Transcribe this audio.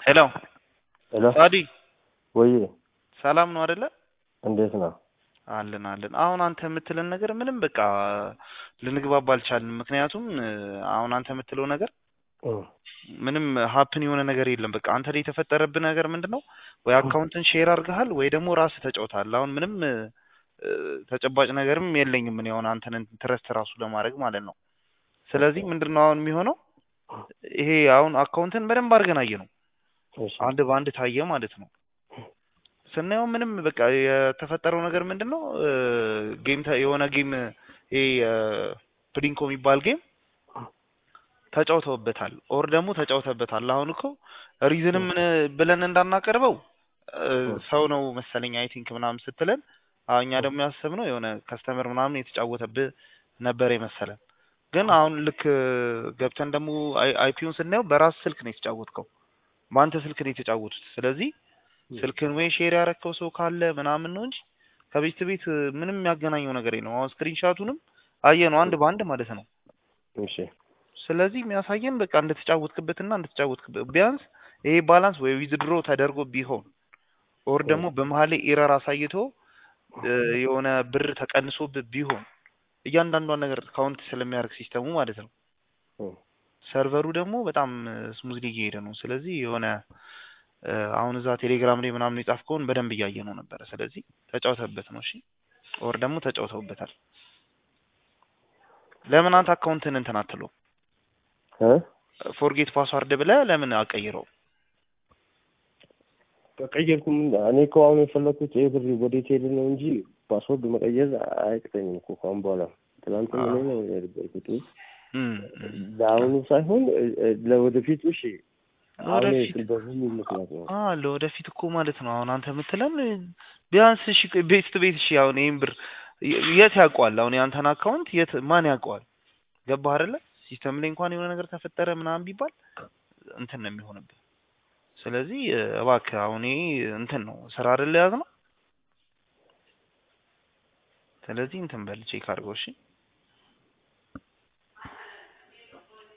ሄሎ ሄሎ ሳዲ ወይ ሰላም ነው አይደለ? እንዴት ነው? አለን አለን። አሁን አንተ የምትለን ነገር ምንም በቃ ልንግባባ አልቻልንም። ምክንያቱም እ፣ አሁን አንተ የምትለው ነገር እም፣ ምንም ሀፕን የሆነ ነገር የለም። በቃ አንተ ላይ የተፈጠረብህ ነገር ምንድን ነው? ወይ አካውንትን ሼር አድርገሃል ወይ ደግሞ ራስህ ተጫውተሃል። አሁን ምንም እ፣ እ፣ ተጨባጭ ነገርም የለኝም እኔ አሁን አንተን ትረስት ራሱ ለማድረግ ማለት ነው። ስለዚህ ምንድን ነው አሁን የሚሆነው? ይሄ አሁን አካውንትን በደንብ አድርገን አየ ነው እሺ አንድ በአንድ ታየ ማለት ነው። ስናየው ምንም በቃ የተፈጠረው ነገር ምንድን ነው እ፣ ጌም ተ- የሆነ ጌም ይሄ ፕሊንኮ የሚባል ጌም ተጫውተውበታል ኦር ደግሞ ተጫውተበታል። አሁን እኮ ሪዝንም ብለን እንዳናቀርበው እ፣ ሰው ነው መሰለኝ አይ ቲንክ ምናምን ስትለን አዎ፣ እኛ ደግሞ ያሰብነው የሆነ ከስተመር ምናምን የተጫወተብህ ነበር የመሰለን። ግን አሁን ልክ ገብተን ደግሞ አይፒውን ስናየው በራስ ስልክ ነው የተጫወትከው፣ በአንተ ስልክ ነው የተጫወቱት። ስለዚህ ስልክን ወይ ሼር ያረከው ሰው ካለ ምናምን ነው እንጂ ከቤት ቤት ምንም የሚያገናኘው ነገር የለም። አሁን ስክሪንሻቱንም አየ ነው አንድ በአንድ ማለት ነው። እሺ ስለዚህ የሚያሳየን በቃ እንደተጫወትክበትና እንደተጫወትክበት ቢያንስ ይሄ ባላንስ ወይ ዊዝድሮ ተደርጎ ቢሆን ኦር ደግሞ በመሀል ላይ ኤረር አሳይቶ እ፣ የሆነ ብር ተቀንሶብህ ቢሆን እያንዳንዷን ነገር ካውንት ስለሚያደርግ ሲስተሙ ማለት ነው። እም፣ ሰርቨሩ ደግሞ በጣም ስሙዝሊ እየሄደ ነው። ስለዚህ የሆነ እ፣ አሁን እዛ ቴሌግራም ላይ ምናምን የጻፍከውን በደንብ እያየ ነው ነበረ። ስለዚህ ተጫውተበት ነው። እሺ ኦር ደግሞ ተጫውተውበታል። ለምን አንተ አካውንትን እንትን አትለው እ ፎርጌት ፓስዋርድ ብለህ ለምን አቀይረው? ከቀየርኩም እኔ እኮ አሁን የፈለኩት ይሄ ብር ወደ ቴሌ ነው እንጂ ፓስወርድ መቀየር አይቅጠኝም እኮ ከአሁን በኋላ ትናንት ምን ነው የነበርኩት እም፣ እም። ለአሁኑ ሳይሆን እ፣ እ፣ ለወደፊቱ እሺ አሁን ለወደፊት በምን ምክንያት ነው አ ለወደፊት እኮ ማለት ነው። አሁን አንተ የምትለን ቢያንስ እሺ ቤት ቱ ቤት እሺ አሁን ይሄን ብር የ- የት ያውቀዋል? አሁን የአንተን አካውንት የት ማን ያውቀዋል? ገባህ አይደለ? ሲስተም ላይ እንኳን የሆነ ነገር ተፈጠረ ምናምን ቢባል እንትን ነው የሚሆንብህ። ስለዚህ እ፣ እባክህ አሁን ይሄ እንትን ነው ስራ አይደለ ያዝ ነው። ስለዚህ እንትን በል ቼክ አድርገው እሺ።